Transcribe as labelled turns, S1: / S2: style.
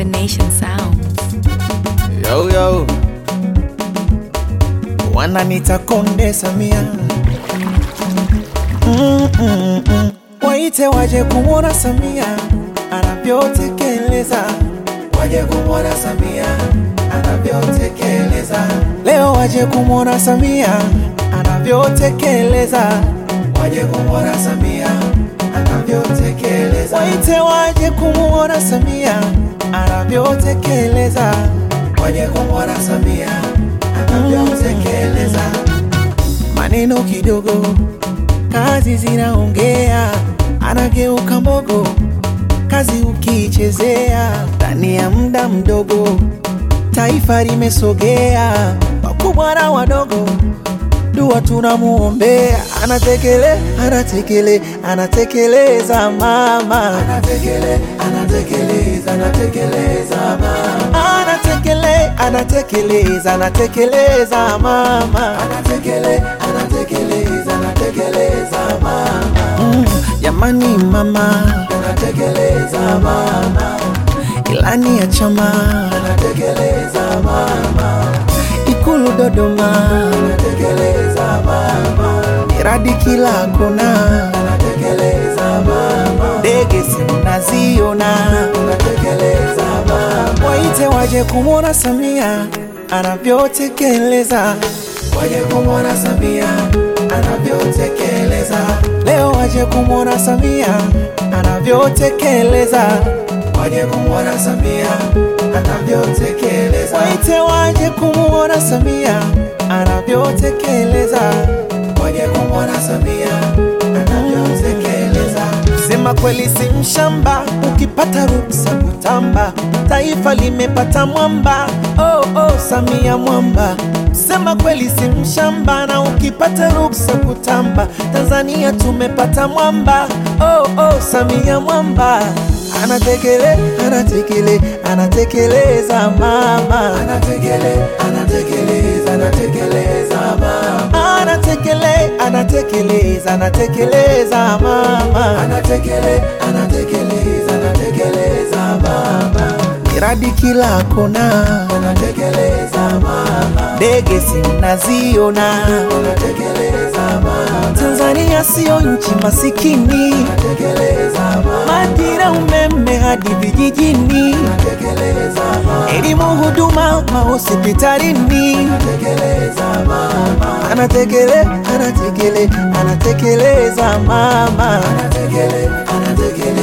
S1: Nation Sounds.
S2: Yo, yo. Wananita Konde Samia mm, mm, mm. Waite waje kumwona Samia anavyotekeleza, waje kumwona Samia anavyotekeleza. Leo waje kumwona Samia anavyotekeleza, waje kumwona Samia anavyotekeleza. Waite waje kumwona Samia anavyotekeleza, waje kumwona Samia anavyotekeleza. Maneno kidogo, kazi zinaongea, anageuka mbogo, kazi ukiichezea, ndani ya muda mdogo taifa limesogea, wakubwa na wadogo dua tunamuombea, anatekele anatekele anatekeleza mama, anatekele anatekeleza anatekeleza mama, anatekele anatekeleza anatekeleza mama, anatekele anatekeleza anatekeleza mama, mm, jamani mama, anatekeleza mama, ilani ya chama, anatekeleza mama Ikulu Dodoma anatekeleza mama, miradi kila kona anatekeleza mama, ndege sinaziona anatekeleza mama, waite waje kumwona Samia anavyotekeleza, waje kumwona Samia anavyotekeleza, leo waje kumwona Samia anavyotekeleza, waje kumwona Samia anavyotekeleza, waite waje kumwona Samia anavyotekeleza, waje kumwona Samia anavyotekeleza. Sema kweli si mshamba, ukipata ruksa kutamba, taifa limepata mwamba. Oh, oh, Samia mwamba. Sema kweli si mshamba, na ukipata ruksa kutamba, Tanzania tumepata mwamba. Oh, oh, Samia mwamba anatekele anatekele anatekeleza mama anatekele anatekeleza anatekeleza mama anatekele anatekeleza anatekeleza mama anatekele anatekeleza anatekeleza mama miradi kila kona anatekeleza mama ndege sinaziona anatekeleza mama Tanzania sio nchi masikini anatekeleza mama Madira umeme hadi vijijini anatekeleza mama elimu huduma mahospitalini anatekeleza mama anatekele anatekele anatekeleza mama anatekele anatekele